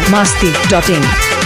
masti.in.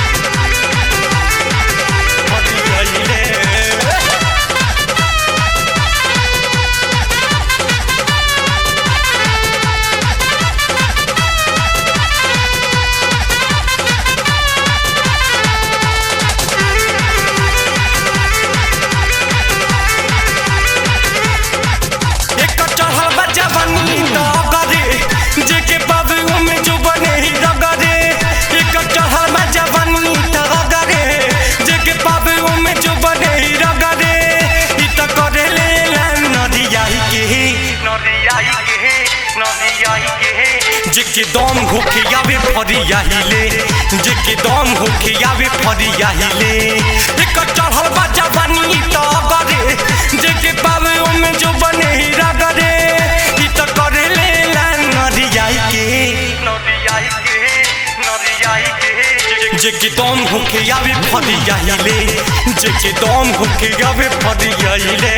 एक चढ़ल बा जवानी तो गरे जेके बाबू में जो बने ही रगरे एक चढ़ल बा जवानी तो गरे जेके बाबू में जो बने ही रगरे ई तो करे ले नदियाई के नदियाई के नदियाई के जेके दम होके आवे फरिया हिले जेके दम होके आवे फरिया हिले एक चढ़ल बा जवानी तो गरे जेके बाबू में जो बने ही रगरे ई तो करे ले नदियाई के नदियाई के नदियाई के जेके दम होके आवे फरिया हिले जेके दम होके आवे फरिया हिले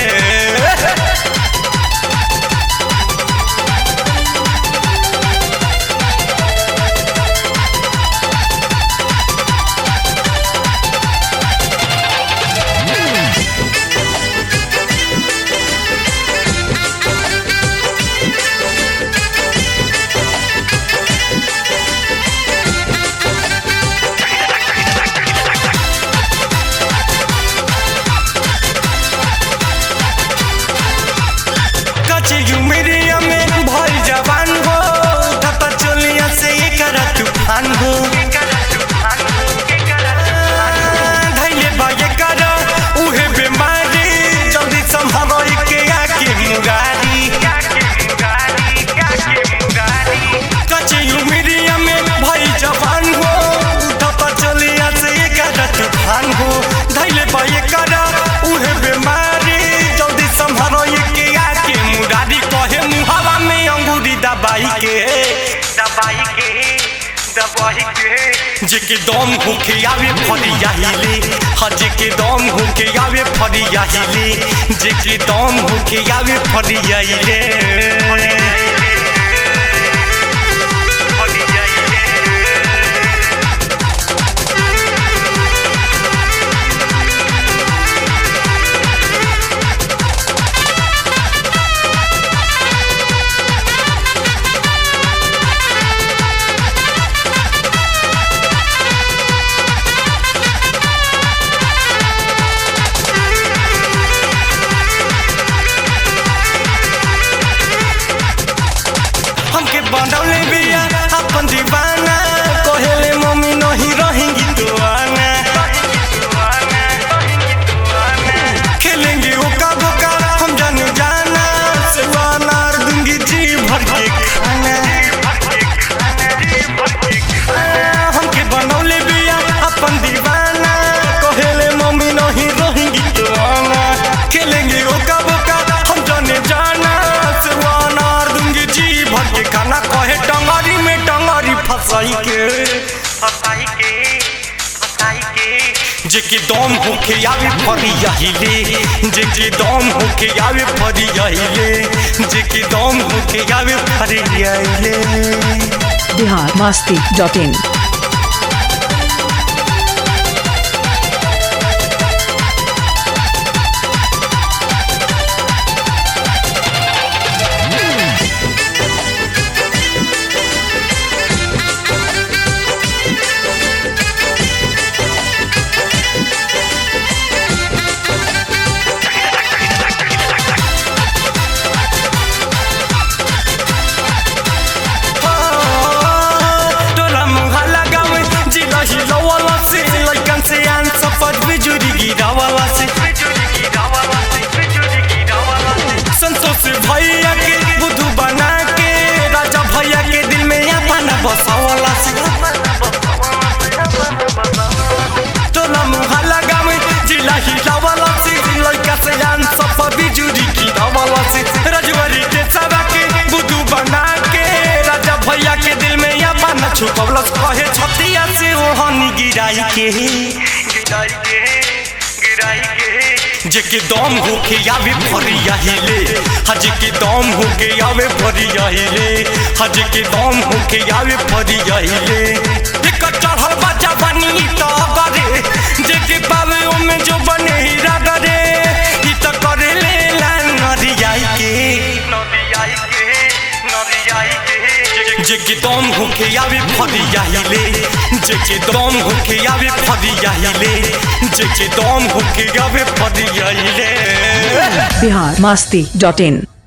कचे उमरिया में भई जवान हो धपा चोलिया से एकर तूफान हो धैले बा एकर उहे बीमारी जल्दी संभव के आके मुगारी कचे उमरिया में भई जवान हो धपा चोलिया से एकर तूफान हो धैले बा एकर उहे बीमारी जल्दी संभव के आके मुरारी कहे मुहावा में अंगूरी दबाई के दबाई के दबाई के जेके दम होके आवे फरिया हिले हा जेके दम होके आवे फरिया हिले जेके दम होके आवे फरिया हिले हमके बनौले बिया अपन दीवाना कहेले मम्मी नहीं रहेंगी तो आना खेलेंगे ओका बोका हम जाने जाना सेवा नार दूंगी जी भर के खाना हमके बनौले बिया अपन दीवाना कहेले मम्मी नहीं रहेंगी तो आना खेलेंगे ओका बोका हम जाने जाना सेवा नार दूंगी जी भर के खाना कहे टंगारी में टंगारी फसाई के फसाई के फसाई के जेके दम होके आवे फरिया हिले जेके दम होके आवे फरिया हिले जेके दम होके आवे फरिया हिले Bihar masti.in. टोला मुहा लगावे जिला हिलवाला से लइकन से आन सफर बिजुरी गिरावाला से संतोष भैया के बुद्धू बना के राजा भैया के दिल में अपना बसावाला से टोला मुहा लगावे जिला हिलवाला से लइका से आन सफर बिजुरी गिरावाला से रजवारी के सदा के बुद्धू बना के राजा भैया के दिल में अपना छुपवलस कहे छतिया से ओहनी गिराई के गिराई के गिराई के जेके दम होके आवे फरिया हिले हज के दम होके आवे फरिया हिले हज के दम होके आवे फरिया हिले एक चढ़ जेके दम होके आवे फरिया हिले जेके दम होके आवे फरिया हिले जेके दम होके आवे फरिया हिले बिहार मस्ती डॉट इन